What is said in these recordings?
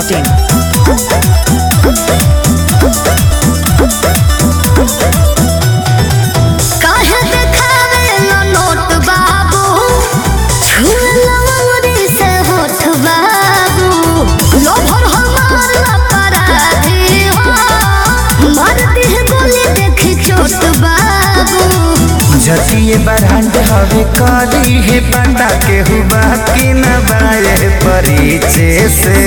biharmasti.in काहे देखावेला note बाबू छुएला अंगुरी से होठ बाबू लोभर हमार अपराधी हो मार दिह गोली देखी चोट बाबू जतिये बरांड हवे करी है पता के हुआ कि न बाए परिचय से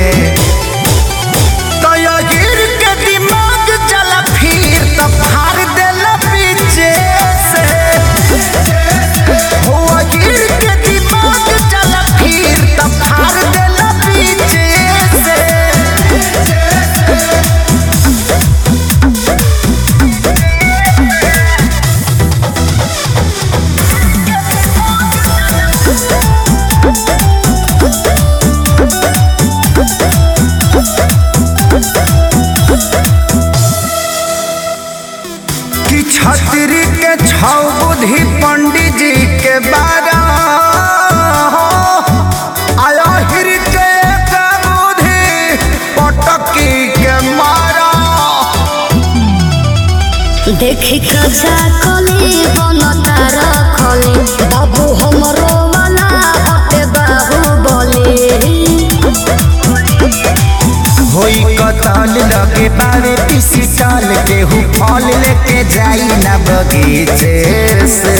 तो यो गिर के दिमाग चला फिर तो फाड़ देला पीछे से हो गिर के दिमाग चला फिर तो फाड़ देला पीछे से कि छतरी के छौ बुद्धि पंडित जी के बारा आया हिर के एक बुद्धि पटकी के मारा देखी कजा कली बनता रखली बाबू हमरो वाला हटे बाबू बोली होई कतल लगे बारे पीसी टाल के हु फल लेके जाई ना बगीचे से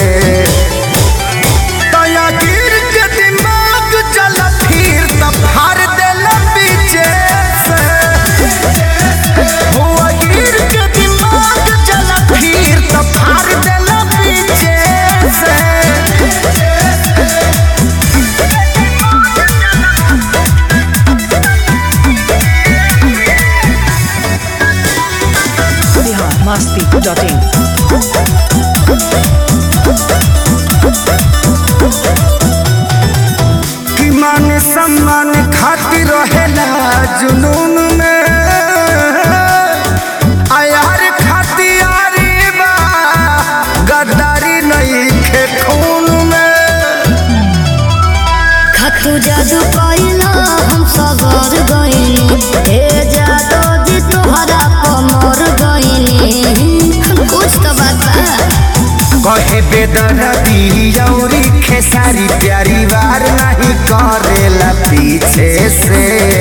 तया गिर के दिमाग चल फिर तब फाड़ देला पीछे से हुआ गिर के दिमाग चल फिर तब फाड़ देला पीछे से biharmasti.in कि मान सम्मान खातिर रहेला जुनून में आयार खातियारी बा गद्दारी नहीं खे खून में खतु जादू कइला हम सगर गइनी हे जादू जी तोहरा कमर गइनी कुछ तो बात बा कहे बेदरदी औरी खेसारी प्यारी वार नहीं करेला पीछे से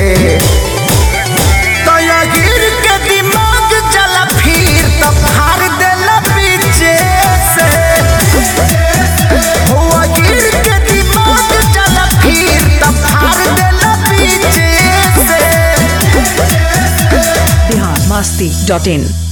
तो या गिर के दिमाग चला फिर तो फाड़ देला पीछे से हुआ गिर के दिमाग चला फिर तो फाड़ देला पीछे से biharmasti.in